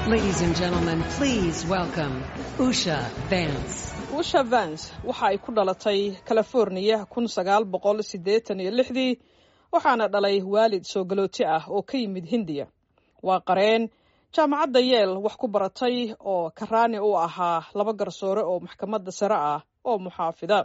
Ladies and gentlemen, please welcome Usha Vance. usha vance waxa ay ku dhalatay californiya kun sagaal boqol siddeetan iyo lixdii waxaana dhalay waalid soo galooti ah oo ka yimid hindiya waa qareen jaamacadda yeel wax ku baratay oo karaani u ahaa laba garsoore oo maxkamadda sare ah oo muxaafida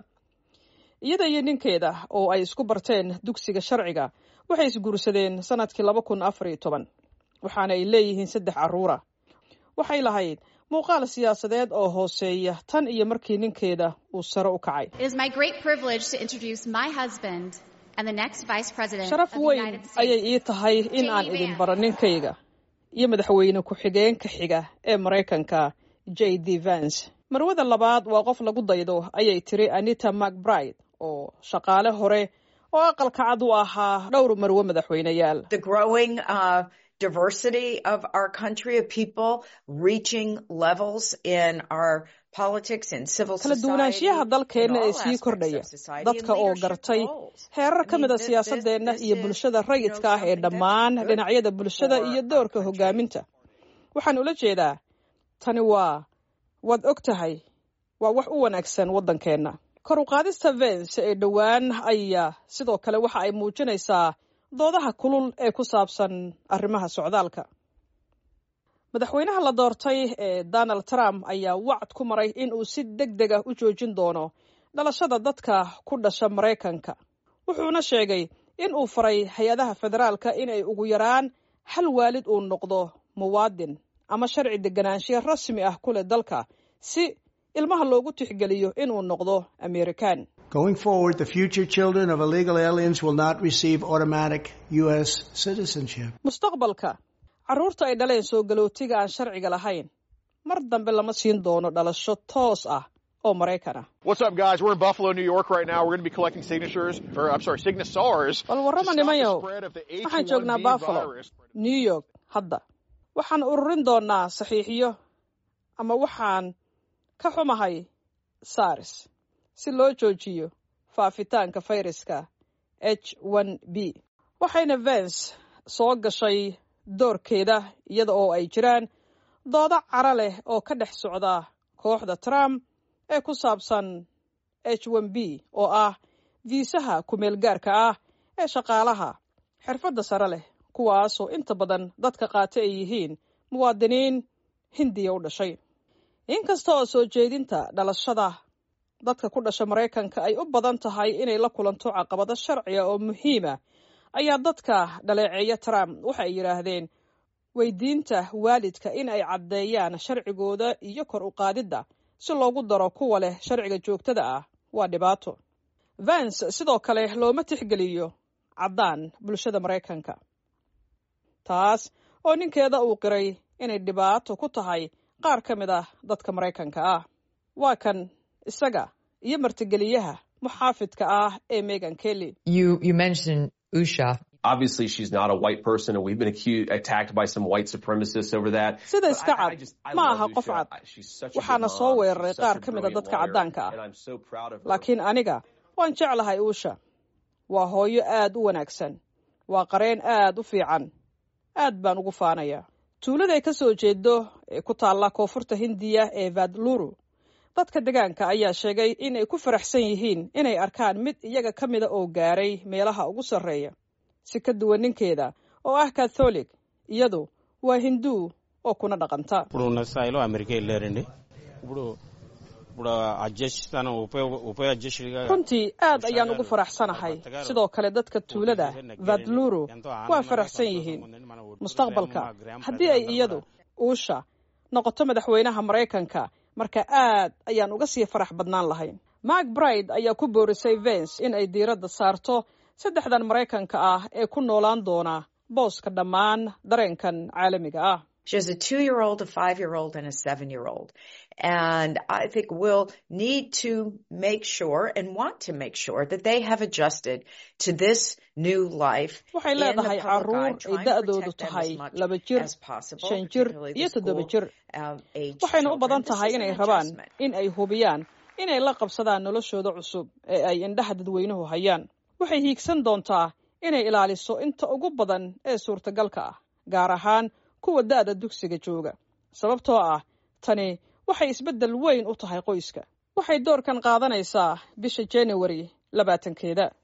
iyada iyo ninkeeda oo ay isku barteen dugsiga sharciga waxay isguursadeen sannadkii laba kun afar iyo toban waxaana ay leeyihiin saddex carruura waxay lahayd muuqaal siyaasadeed oo hooseeya tan iyo markii ninkeeda uu sare u kacay It is my great privilege to introduce my husband and the next Vice President sharaf of the weyn United ayay States. ii tahay in aan Jamie idin Vance. baro ninkayga iyo madaxweyne ku-xigeenka xiga ee maraykanka j d vance marwada labaad waa qof lagu daydo ayay tiri anita macbride oo shaqaale hore oo aqalka cad u ahaa dhowr marwe madaxweyneyaal the growing uh, diversity of our country of people reaching levels in our politics and civil kala society duwanaanshiyaha in dalkeenna all ee sii aspects kordhaya of society dadka and oo leadership gartay roles. heerar I ka mean, mid a this- siyaasadeenna this iyo is, bulshada you know, rayidka ah ee something that's dhammaan good dhinacyada bulshada for iyo our doorka country. hogaaminta waxaan ula jeedaa tani waa waad og tahay waa wax u wanaagsan waddankeenna kor u qaadista vence ee dhowaan ayaa sidoo kale waxa ay muujinaysaa doodaha kulul ee ku saabsan arrimaha socdaalka madaxweynaha la doortay ee donald trump ayaa wacd ku maray in uu si deg deg ah u joojin doono dhalashada dadka ku dhasha maraykanka wuxuuna sheegay in uu faray hay-adaha federaalka in ay ugu yaraan hal waalid uu noqdo muwaadin ama sharci deganaanshiya rasmi ah ku leh dalka si ilmaha loogu tixgeliyo inuu noqdo amerikaan Going forward, the future children of illegal aliens will not receive automatic U.S. citizenship. mustaqbalka carruurta ay dhaleen soo galootiga aan sharciga lahayn mar dambe lama siin doono dhalasho toos ah oo maraykan ah What's up, guys? We're in Buffalo, New York right now. We're going to be collecting signatures, or I'm sorry, signators. bal to warrama stop the nimayow spread of the waxaan joognaa H1B buffalo virus. new york hadda waxaan ururin doonaa saxiixiyo ama waxaan ka xumahay sars si loo joojiyo faafitaanka fayraska h b waxayna vence soo gashay doorkeeda iyada oo ay jiraan doodo cara leh oo ka dhex socda kooxda trump ee ku saabsan h b oo ah viisaha ku-meel gaarka ah ee shaqaalaha xirfadda sare leh kuwaasoo inta badan dadka qaata ay yihiin muwaadiniin hindiya u dhashay inkasta oo soo jeedinta dhalashada dadka ku dhasha maraykanka ay u badan tahay inay la kulanto caqabado sharciga oo muhiima ayaa dadka dhaleeceeya trump waxa ay yidhaahdeen weydiinta waalidka in ay caddeeyaan sharcigooda iyo kor u qaadidda si loogu daro kuwa leh sharciga joogtada ah waa dhibaato vance sidoo kale looma tixgeliyo caddaan bulshada maraykanka taas oo ninkeeda uu qiray inay dhibaato ku tahay qaar ka mid ah dadka maraykanka ah waa kan isaga iyo martigeliyaha muxaafidka ah ee megan kelly You you mentioned Usha. obviously she's not a white person and we've been accused attacked by some white supremacists over that sida But iska I- I cad just- I ma love aha qof Usha. cad I- she's such a good waxaana soo mom. weeraray She's such qaar a ka mid a brilliant dadka lawyer, caddaanka ah and I'm so proud of her. laakiin aniga waan jeclahay uusha waa hooyo aad u wanaagsan waa qareen aad u fiican aad baan ugu faanayaa tuulada ay ka soo jeedo ee ku taalla koonfurta hindiya ee vadluru dadka degaanka ayaa sheegay in ay ku faraxsan yihiin inay arkaan mid iyaga ka mida oo gaaray meelaha ugu sarreeya si ka duwan ninkeeda oo ah katholig iyadu waa hinduu oo kuna dhaqanta ఇప్పుడు ఉన్న స్థాయిలో అమెరికా వెళ్ళారండి ఇప్పుడు ఇప్పుడు అధ్యక్ష ఉపయోగ ఉప అధ్యక్షుడిగా runtii aad ayaan ugu faraxsanahay sidoo kale dadka tuulada vadluru waa faraxsan yihiin mustaqbalka haddii ay iyadu uusha noqoto madaxweynaha maraykanka marka aad ayaan uga sii farax badnaan lahayn mark bride ayaa ku boorisay vence in ay diiradda saarto saddexdan maraykanka ah ee ku noolaan doona booska dhammaan dareenkan caalamiga ah She has a two year old, a five year old, and a seven year old. And I think we'll need to make sure and want to make sure that they have adjusted to this new life. waxay in the leedahay public carruur eye, ay trying to da'doodu protect them tahay as much laba jir as possible, shan jir particularly iyo the toddoba school, jir um, age waxayna u children. badan This tahay is an inay rabaan adjustment. in ay hubiyaan inay la qabsadaan noloshooda cusub ee ay indhaha dadweynuhu hayaan waxay hiigsan doontaa inay ilaaliso inta ugu badan ee suurtagalka ah gaar ahaan kuwa da'da dugsiga jooga sababtoo ah tani waxay isbeddel weyn u tahay qoyska waxay doorkan qaadanaysaa bisha januari labaatankeeda